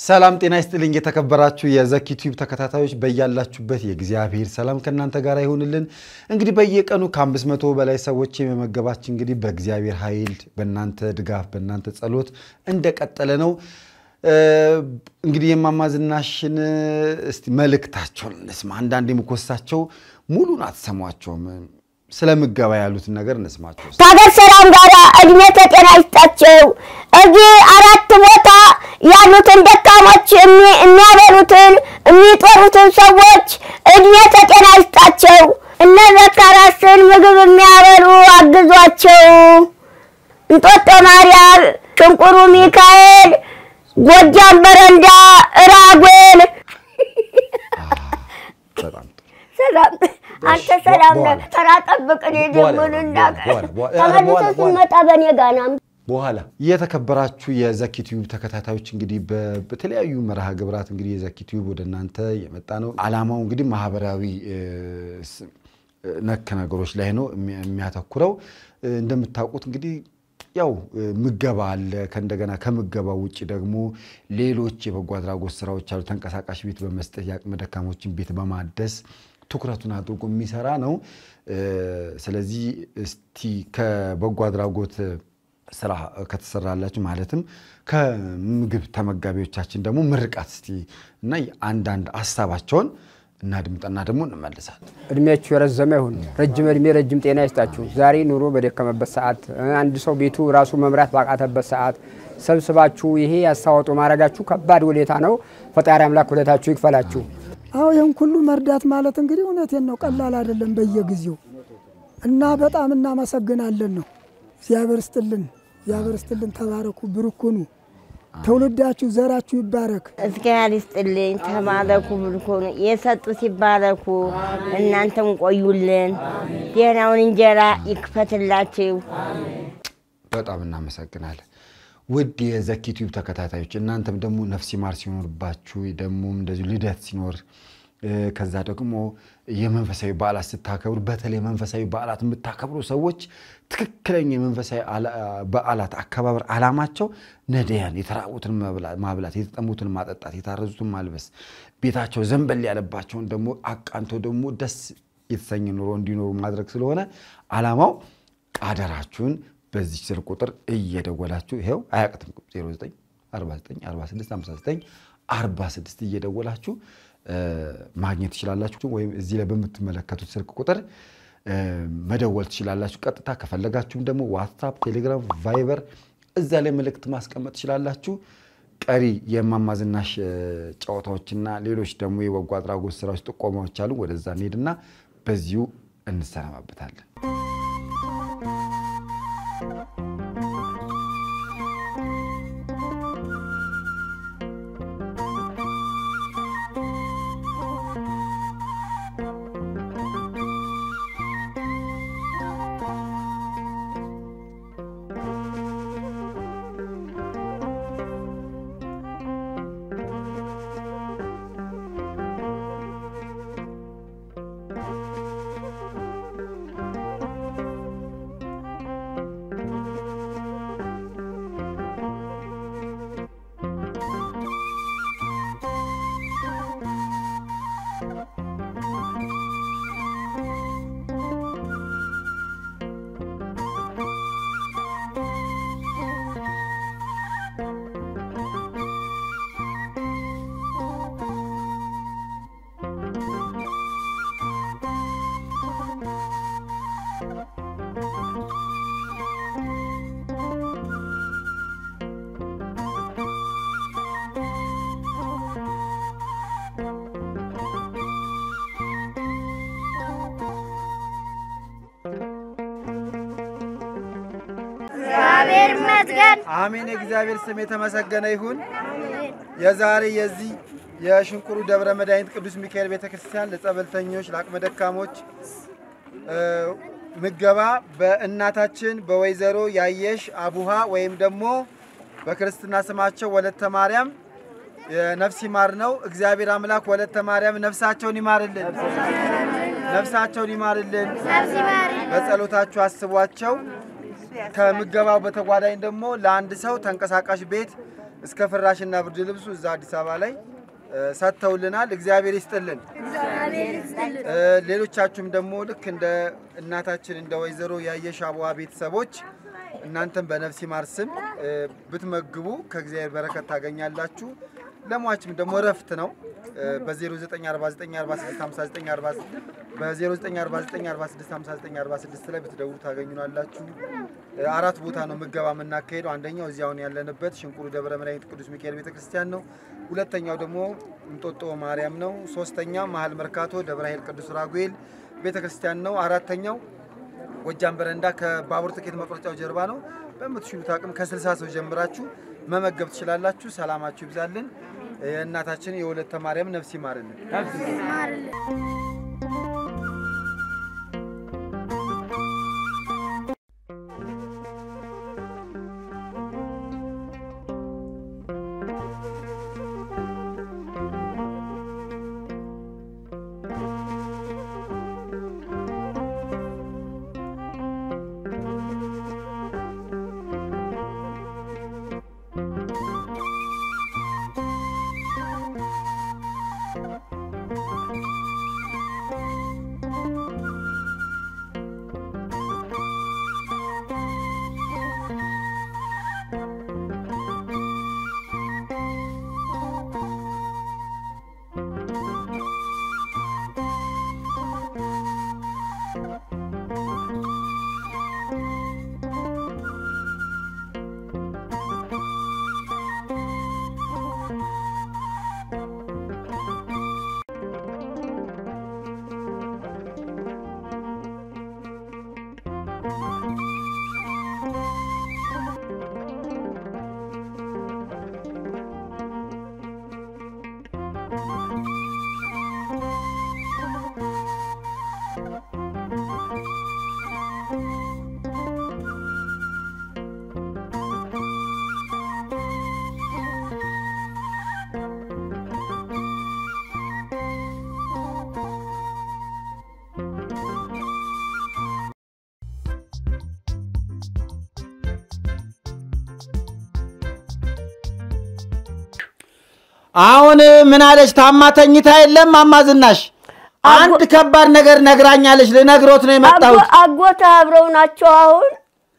ሰላም ጤና ይስጥልኝ። የተከበራችሁ የዘኪ ቲዩብ ተከታታዮች በያላችሁበት የእግዚአብሔር ሰላም ከእናንተ ጋር ይሆንልን። እንግዲህ በየቀኑ ከአምስት መቶ በላይ ሰዎች የመመገባችን እንግዲህ በእግዚአብሔር ኃይል በእናንተ ድጋፍ በእናንተ ጸሎት እንደቀጠለ ነው። እንግዲህ የእማማ ዝናሽን እስቲ መልእክታቸውን እንስማ። አንዳንድ የምኮሳቸው ሙሉን አትሰሟቸውም። ስለ ምገባ ያሉትን ነገር እንስማቸው። ከሀገር ሰላም ጋር እድሜ ከጤና ይስጣቸው። እዚህ አራት ቦታ ያሉትን ደካሞች የሚያበሉትን የሚጦሩትን ሰዎች እድሜ ከጤና ይስጣቸው። እነ ዘካራስን ምግብ የሚያበሉ አግዟቸው። እንጦጦ ማርያም፣ ሽንቁሩ ሚካኤል፣ ጎጃም በረንዳ፣ እራጉኤል በጣም ሰላም አንተ ሰላም ነህ። ተራ ጠብቅ። እኔ ደግሞ ልናገር ተመልሰህ ስንመጣ በእኔ ጋር ና። በኋላ የተከበራችሁ የዘኪ ቲዩብ ተከታታዮች እንግዲህ በ- በተለያዩ መርሃ ግብራት እንግዲህ የዘኪ ቲዩብ ወደ እናንተ የመጣ ነው። ዓላማው እንግዲህ ማህበራዊ እ፣ ስ- ነክ ነገሮች ላይ ነው የሚ- የሚያተኩረው። እ፣ እንደምታውቁት እንግዲህ ያው እ፣ ምገባ አለ። ከእንደገና ከምገባው ውጭ ደግሞ ሌሎች የበጎ አድራጎት ስራዎች አሉ። ተንቀሳቃሽ ቤት በመስጠት የአቅመ ደካሞችን ቤት በማደስ ትኩረቱን አድርጎ የሚሰራ ነው። እ፣ ስለዚህ እስቲ ከበጎ አድራጎት ስራ ከተሰራላችሁ ማለትም ከምግብ ተመጋቢዎቻችን ደግሞ ምርቃት እስቲ እና አንዳንድ ሀሳባቸውን እናድምጠና ደግሞ እንመልሳለን። እድሜያችሁ የረዘመ ይሁን። ረጅም እድሜ ረጅም ጤና ይስጣችሁ። ዛሬ ኑሮ በደከመበት ሰዓት፣ አንድ ሰው ቤቱ ራሱ መምራት ባቃተበት ሰዓት ሰብስባችሁ ይሄ ያስተዋጽኦ ማድረጋችሁ ከባድ ውለታ ነው። ፈጣሪ አምላክ ውለታችሁ ይክፈላችሁ። አዎ ይህን ሁሉ መርዳት ማለት እንግዲህ እውነቴን ነው፣ ቀላል አይደለም በየጊዜው እና በጣም እናመሰግናለን ነው። እግዚአብሔር ስጥልን፣ እግዚአብሔር ስጥልን። ተባረኩ፣ ብሩኩኑ፣ ትውልዳችሁ ዘራችሁ ይባረክ። እግዚአብሔር ይስጥልኝ። ተባረኩ፣ ብልኮኑ የሰጡት ይባረኩ። እናንተም ቆዩልን። ጤናውን እንጀራ ይክፈትላችሁ። በጣም እናመሰግናለን። ውድ የዘኪ ቲዩብ ተከታታዮች እናንተም ደግሞ ነፍስ ይማር ሲኖርባችሁ ደግሞ እንደዚሁ ልደት ሲኖር እ፣ ከዛ ደግሞ የመንፈሳዊ በዓላት ስታከብሩ በተለይ መንፈሳዊ በዓላት የምታከብሩ ሰዎች ትክክለኛ የመንፈሳዊ አላ- በዓላት አከባበር ዓላማቸው ነዳያን የተራቡትን መብላ- ማብላት፣ የተጠሙትን ማጠጣት፣ የታረዙትን ማልበስ፣ ቤታቸው ዘንበል ያለባቸውን ደግሞ አቃንቶ ደግሞ ደስ የተሰኘ ኑሮ እንዲኖሩ ማድረግ ስለሆነ ዓላማው አደራችሁን በዚህ ስልክ ቁጥር እየደወላችሁ ይኸው አያቅትም 09 49 46 59 46 እየደወላችሁ እ፣ ማግኘት ትችላላችሁ። ወይም እዚህ ላይ በምትመለከቱት ስልክ ቁጥር እ፣ መደወል ትችላላችሁ። ቀጥታ ከፈለጋችሁም ደግሞ ዋትሳፕ፣ ቴሌግራም፣ ቫይበር እዛ ላይ መልእክት ማስቀመጥ ትችላላችሁ። ቀሪ የእማማ ዝናሽ እ፣ ጨዋታዎችና ሌሎች ደግሞ የበጎ አድራጎት ስራዎች ጥቆማዎች አሉ። ወደዛ እንሄድና በዚሁ እንሰናባበታለን። እግዚአብሔር ይመስገን። አሜን። የእግዚአብሔር ስም የተመሰገነ ይሁን። የዛሬ የዚህ የሽንቁሩ ደብረ መድኃኒት ቅዱስ ሚካኤል ቤተ ክርስቲያን ለጸበልተኞች፣ ለአቅመ ደካሞች እ፣ ምገባ በእናታችን በወይዘሮ ያየሽ አቡሃ ወይም ደግሞ በክርስትና ስማቸው ወለተ ማርያም የነፍስ ይማር ነው። እግዚአብሔር አምላክ ወለተ ማርያም ነፍሳቸውን ይማርልን፣ ነፍሳቸውን ይማርልን። በጸሎታችሁ አስቧቸው። ከምገባው በተጓዳኝ ደግሞ ለአንድ ሰው ተንቀሳቃሽ ቤት እስከ ፍራሽና ብርድ ልብሱ እዛ አዲስ አበባ ላይ እ፣ ሰጥተውልናል። እግዚአብሔር ይስጥልን። እ፣ ሌሎቻችሁም ደግሞ ልክ እንደ እናታችን እንደ ወይዘሮ ያየሽ አበባ ቤተሰቦች እናንተም በነፍስ ይማር ስም እ፣ ብትመግቡ ከእግዚአብሔር በረከት ታገኛላችሁ። ለሟችም ደግሞ እረፍት ነው። በ0949465946 በ0949465946 ላይ ብትደውሉ ታገኙናላችሁ። እ፣ አራት ቦታ ነው ምገባ የምናካሄደው። አንደኛው እዚያውን ያለንበት ሽንቁሩ ደብረ መድኃኒት ቅዱስ ሚካኤል ቤተክርስቲያን ነው። ሁለተኛው ደግሞ እንጦጦ ማርያም ነው። ሶስተኛ መሀል መርካቶ ደብረ ኃይል ቅዱስ ራጉኤል ቤተክርስቲያን ነው። አራተኛው ጎጃም በረንዳ ከባቡር ትኬት መቁረጫው ጀርባ ነው። በምትችሉት አቅም ከ60 ሰው ጀምራችሁ መመገብ ትችላላችሁ። ሰላማችሁ ይብዛልን። የእናታችን የወለተ ማርያም ነፍስ ይማርልን። አሁን ምን አለች? ታማ ተኝታ የለም ማማ ዝናሽ አንድ ከባድ ነገር ነግራኛለች። ልነግሮት ነው የመጣሁት። አጎታ አብረው ናቸው አሁን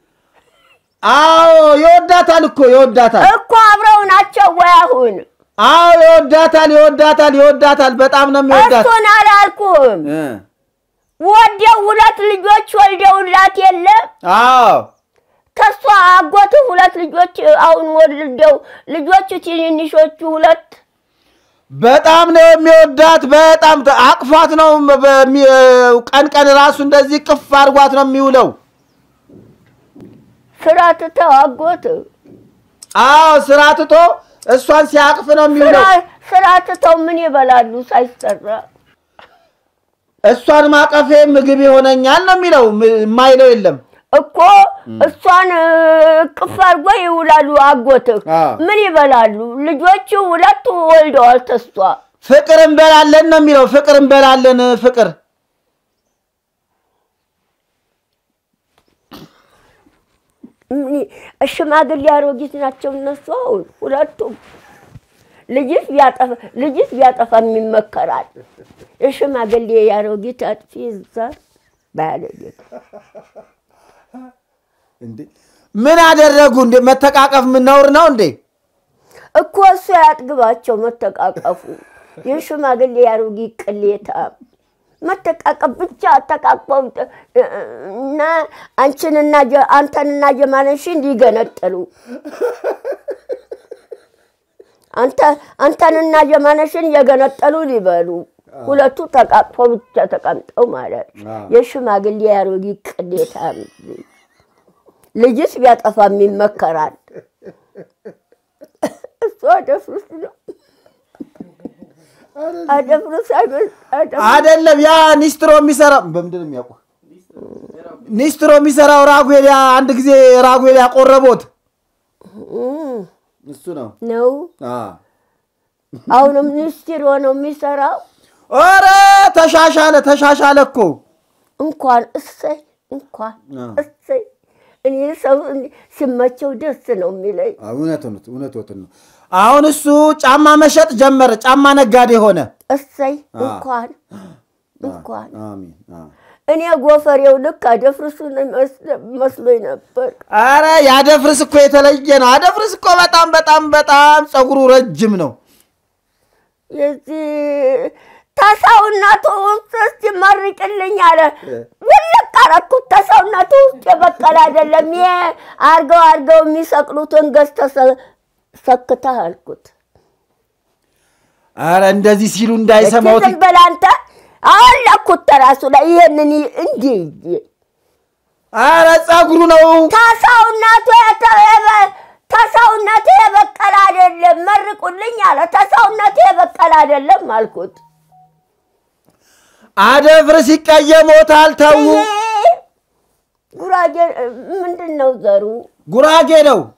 አዎ ይወዳታል እኮ ይወዳታል። እኮ አብረው ናቸው ወይ አሁን? አዎ ይወዳታል፣ ይወዳታል፣ ይወዳታል። በጣም ነው የሚወዳት። እሱን አላልኩም። እ ወደው ሁለት ልጆች ወልደውላት የለም አዎ ከሷ አጎት ሁለት ልጆች አሁን ወልደው ልጆቹ ትንንሾቹ ሁለት በጣም ነው የሚወዳት። በጣም ተ- አቅፏት ነው በሚ- ቀን ቀን ራሱ እንደዚህ ቅፍ አድርጓት ነው የሚውለው። ስራ ትተው አጎት አዎ ስራ ትቶ እሷን ሲያቅፍ ነው የሚውለው። ስራ- ስራ ትተው ምን ይበላሉ ሳይሰራ? እሷን ማቀፌ ምግብ ይሆነኛል ነው የሚለው። ም- የማይለው የለም። እኮ እሷን ቅፍ አድርጎ ይውላሉ። አጎትህ አዎ። ምን ይበላሉ? ልጆቹ ሁለቱ ወልደዋል። ተሷ ፍቅር እንበላለን ነው የሚለው። ፍቅር እንበላለን ፍቅር ሽማግሌ አሮጊት ናቸው እነሱ አሁን ሁለቱም። ልጅስ ቢያጠፋ ልጅስ ቢያጠፋ የሚመከራል። የሽማግሌ የአሮጊት አጥፊ እዛ ባያለጌት እንዴ ምን አደረጉ እንዴ? መተቃቀፍ ምን ነውር ነው እንዴ? እኮ እሱ ያጥግባቸው መተቃቀፉ። የሽማግሌ የአሮጊት ቅሌታ መተቃቀፍ ብቻ ተቃቅፈው እና አንቺንና ጀ- አንተንና ጀማነሽን ሊገነጥሉ አንተ አንተንና ጀማነሽን የገነጠሉ ሊበሉ ሁለቱ ተቃቅፈው ብቻ ተቀምጠው ማለት የሽማግሌ የአሮጊት ቅሌታ ልጅስ ቢያጠፋም ይመከራል። እሱ አደፍርስ ነው አደፍርስ አይደል? አደፍርስ አይደለም ያ ኒስትሮ የሚሰራው በምንድን ነው የሚያውቁ? ኒስትሮ የሚሰራው ራጉኤል ያ አንድ ጊዜ ራጉኤል ያቆረቦት እሱ ነው። ነው። አሁንም ሚኒስትር ሆነው የሚሰራው ኧረ ተሻሻለ ተሻሻለ እኮ እንኳን እሰይ እንኳን አዎ። እሰይ እኔ ሰው ሲመቸው ደስ ነው የሚለኝ። እውነት እውነት ነው። አሁን እሱ ጫማ መሸጥ ጀመረ። ጫማ ነጋዴ ሆነ። እሰይ እንኳን እንኳን አሜን። እኔ ጎፈሬው ልክ አደፍርሱን መስሎኝ ነበር። አረ የአደፍርስ እኮ የተለየ ነው። አደፍርስ እኮ በጣም በጣም በጣም ፀጉሩ ረጅም ነው። የዚህ ተሰውነቱ ውስጥ እስቲ መርቅልኝ አለ። ውልቅ አረኩት። ተሰውነቱ ውስጥ የበቀለ አይደለም። ይሄ አርገው አርገው የሚሰቅሉትን ገዝተህ ሰክተህ አልኩት። አረ እንደዚህ ሲሉ እንዳይሰማው ዝም በል አንተ። አወለኩት ተራሱ ላይ ይሄንን እንዲህ አረ ፀጉሩ ነው ተሰውነቱ ተሰውነቱ የበቀለ አይደለም። መርቁልኝ አለ። ተሰውነቱ የበቀለ አይደለም አልኩት። አደፍርስ ይቀየሞታል። ተዉ። ጉራጌ ምንድን ነው ዘሩ? ጉራጌ ነው።